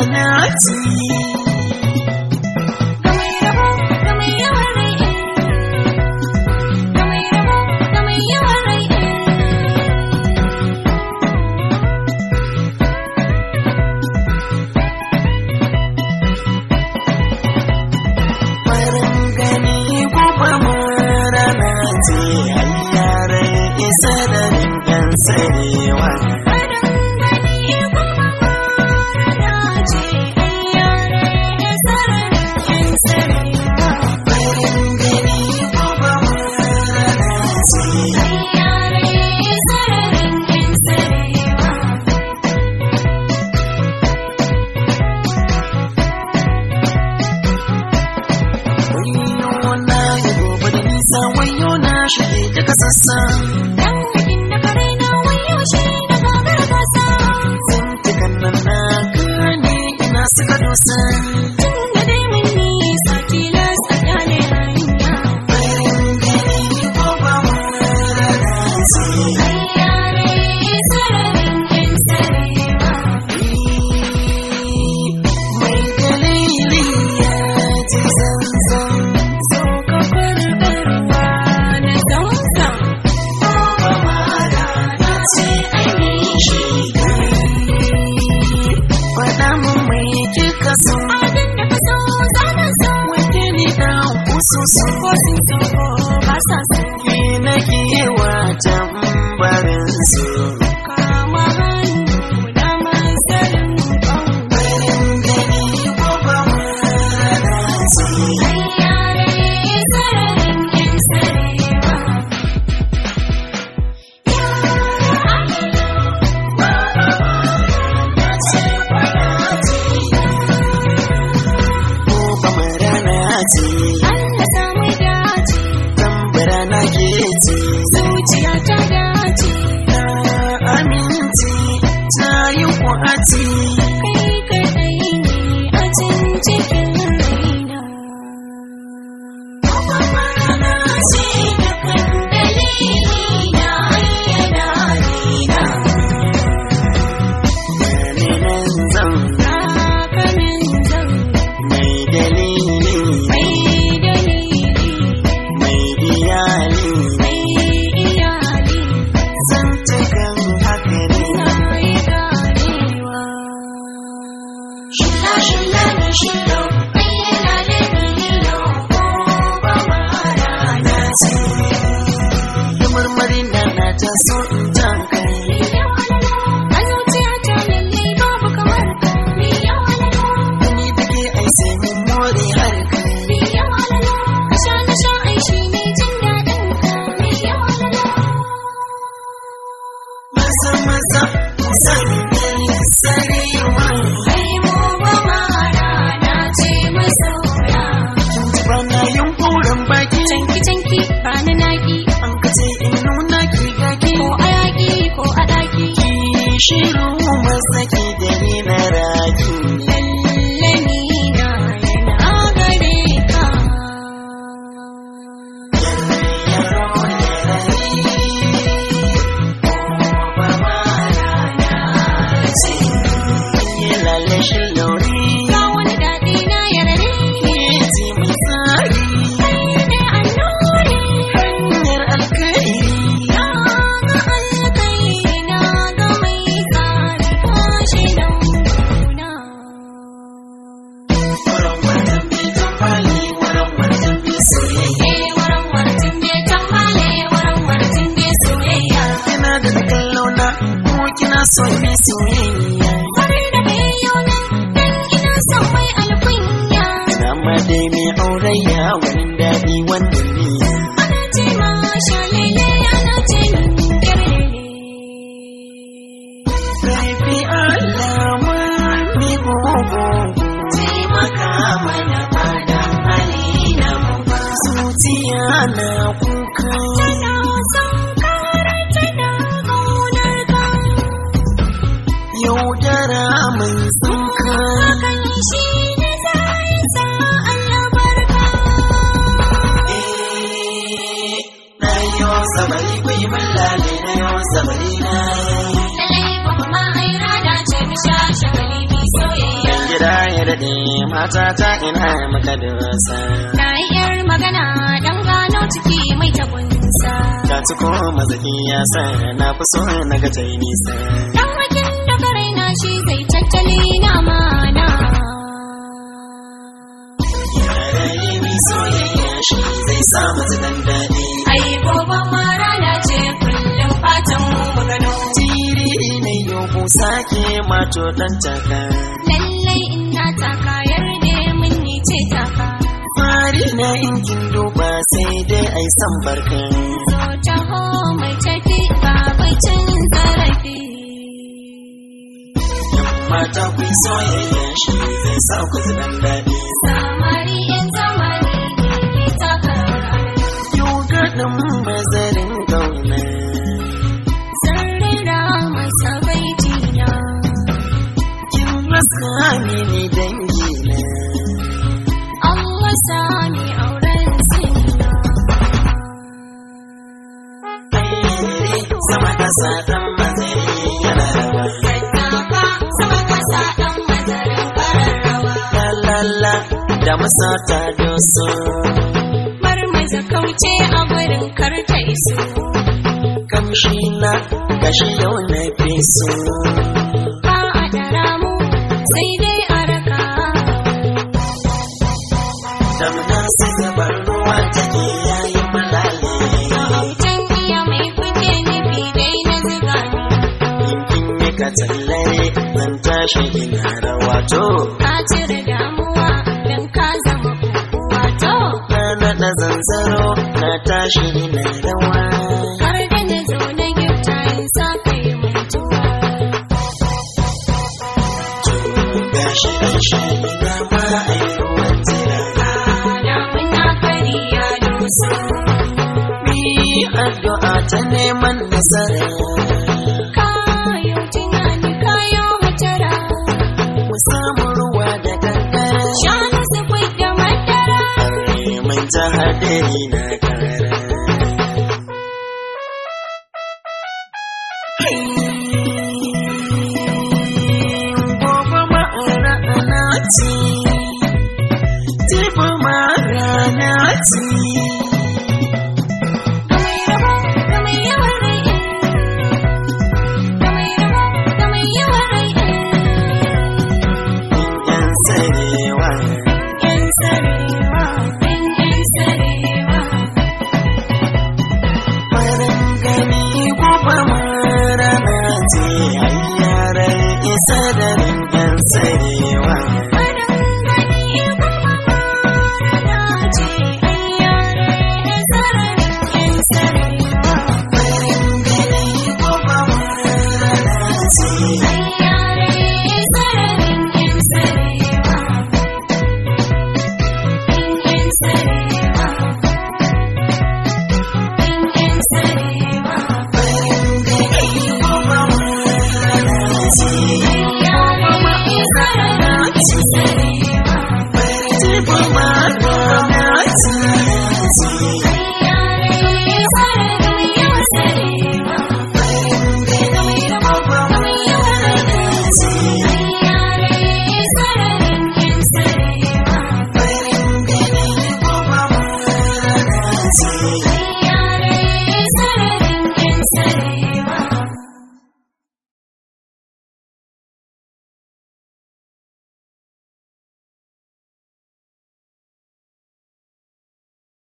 na ci ga mai rabo ga mai yawan rai ga mai rabo ga mai yawan rai farin gani gobe rana ce ayyarar isa da yan sarewa farin gani kuma rana ce ai yare sararin yan sarewa farin gani gobe rana ce ai yare sararin yan sarewa wayo na yi gobe da nisa wayo na shige daga sassa dan hakin da kare na wayo shi da gagar gasa zantukan nan na gane ina suka dosa tun da dai mun nisa tilas a kyale hanya farin gani gobe rana ce ai yare sararin yan sarewa mai dalili ya ji zanzan saukakar barwa na zamzam faɗa mun mai kika so abin da ka so za ka so wake ni da kususu ko sun so ko ba sa so ke na kewa tambarin su kama hannu na masarin ƙauna farin gani gobe rana ce ai yare sararin yan sarewa gobe rana ce Allah samu dace tambara na ke ce zuciya ta dace na aminci ta yi kwaci kai kaɗai ne a can cikin raina rana ce kan dalili na ayyana raina gane nan zan hakanan zan mai dalili mai dalili mai iyali mai iyali zantukan haka ne na yi ganewa shilla shilla ni shillo ayyana da nilo ko ba ma rana ce da marmari na na ta so in jan kai a zuciya ta lallai babu kamar ka ni ya halala ni da ke ai sai mun more har kai ni ya halala ka sha na sha ai shi ne jin daɗin ka ni ya halala maza maza san kai sarewa ai mu ba ma rana ce masaura kin ji bana yunkurin baki canki canki ba na naki an kace in nuna ki gaki ko a yaƙi ko a ɗaki ki shiru masaki da ni na raki lalle ni na yana gare ka lalle shi lauri ga wani daɗi na yarare ke ji mai tsari kai ne annuri hanyar alkairi na ga alkai na ga mai tsari kashi nan kuna wurin wannan bai tambali wurin wannan bai soyayya eh waran wartin bai tambale waran wartin bai soyayya kina da kallo na ko kina so mi soyayya Kwarai da bai yau nan dan ina son mai alkunya ina ma dai mai aurayya wani daɗi wanda ne ana ce ma shalele ana ce min gerere Karfi alama mi gogo taimaka mana bada hali na mu ba zuciya na kuka tana son kare tana ƙaunar ka yaudara mai tsinka hakan shi ne zai sa albarka eh daɗe mata ta ina maka dosa Na yi yar magana dan gano ciki mai tabunsa. ka ci ko mazaki ya sa na fi so na ga ta yi nisa Dan hakin da ka raina shi zai tattali na mana. yarayi ni soyayya shi zai sa mata dan daɗi Ai gobe ma rana ce kullum fatan mu magano. tiri ne yau ku sake mato dan taka Lallai ina taka yarda mun ni ce taka. fari na inkin duba sai dai ai san barka Zo taho mai tafi ba bai cin zarafi. mata ku yi soyayya shi zai sa ku ji dan daɗi Samari yan zamani ne ke taka rawar yau gaɗin mazarin gauna Sarrira masa baitina. kin rasa mini dangi na Allah sani auren sinna. sama kasa dan mazari yana rawa Tattaka sama kasa ɗan mazarin kararrawa. lalala da masata doso Bar maza kauce a gurin karta iso. kamshi na gashi yau na fi so Ba a dara mu sai dai a raka. damna sai zabar ruwa take yayi malale A autan iya mai kuke nufi dai na zuga ni. yankin yi ka tallare zan tashi ina rawa to Ka cire damuwa don ka zama kukuwa to. na naɗa zanzaro na tashi ina rawa Har da na zo na gifta in sa kai mutuwa. gashi an sha ina ma a yi ruwan tira Damuna kari ya doso. mi addu'a ta neman nasara Kayo tunani kayo hatara. mu samu ruwa da kankara Shanu su da madara. mun ta hadari na kara Gobe ma'ana ana ci, jibi ma'ana ci. Ga mai rabo, ga mai yawan rai. Ga mai rabo, ga mai yawan rai. Yan sarewa, Yan sarewa, yan yan sarewa. farin gani gobe ma'ana ce, ayyaran isa da yan sarewa.